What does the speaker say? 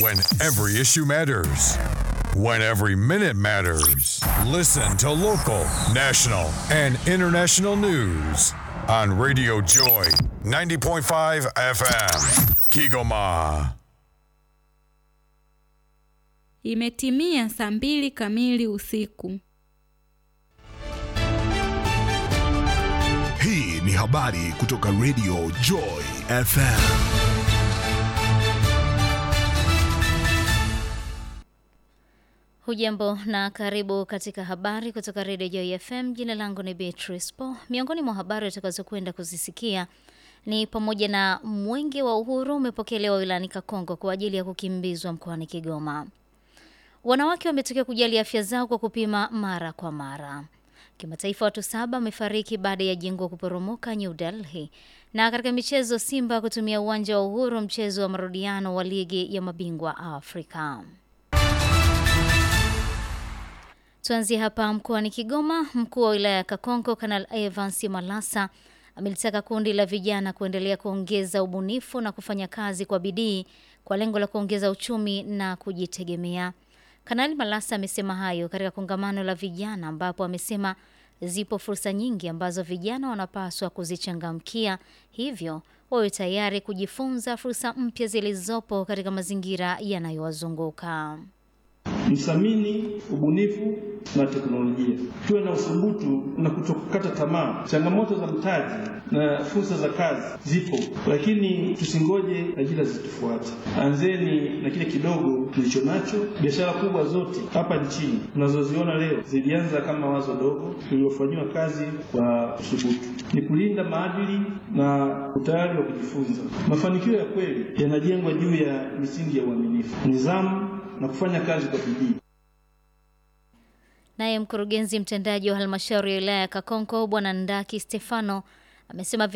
When every issue matters. When every minute matters. Listen to local, national, and international news on Radio Joy 90.5 FM. Kigoma. Imetimia saa mbili kamili usiku. Hii ni habari kutoka Radio Joy FM. Hujambo na karibu katika habari kutoka Radio Joy FM. Jina langu ni Beatrice Po. Miongoni mwa habari utakazokwenda kuzisikia ni pamoja na mwenge wa uhuru umepokelewa wilayani Kakongo kwa ajili ya kukimbizwa mkoani Kigoma. Wanawake wametakiwa kujali afya zao kwa kupima mara kwa mara. Kimataifa, watu saba wamefariki baada ya jengo kuporomoka New Delhi. Na katika michezo, Simba kutumia uwanja wa Uhuru mchezo wa marudiano wa ligi ya mabingwa Afrika. Tuanzie hapa mkoani Kigoma. Mkuu wa wilaya ya Kakonko Kanal Evans Malasa amelitaka kundi la vijana kuendelea kuongeza ubunifu na kufanya kazi kwa bidii kwa lengo la kuongeza uchumi na kujitegemea. Kanali Malasa amesema hayo katika kongamano la vijana ambapo amesema zipo fursa nyingi ambazo vijana wanapaswa kuzichangamkia, hivyo wawe tayari kujifunza fursa mpya zilizopo katika mazingira yanayowazunguka. Mthamini ubunifu na teknolojia, tuwe na uthubutu na kutokukata tamaa. Changamoto za mtaji na fursa za kazi zipo, lakini tusingoje ajira zitufuate. Anzeni na kile kidogo tulicho nacho. Biashara kubwa zote hapa nchini tunazoziona leo zilianza kama wazo dogo lililofanyiwa kazi kwa uthubutu. Ni kulinda maadili na utayari wa kujifunza. Mafanikio ya kweli yanajengwa juu ya misingi ya uaminifu, nidhamu na kufanya kazi kwa bidii. Naye mkurugenzi mtendaji wa halmashauri ya wilaya ya Kakonko Bwana Ndaki Stefano amesema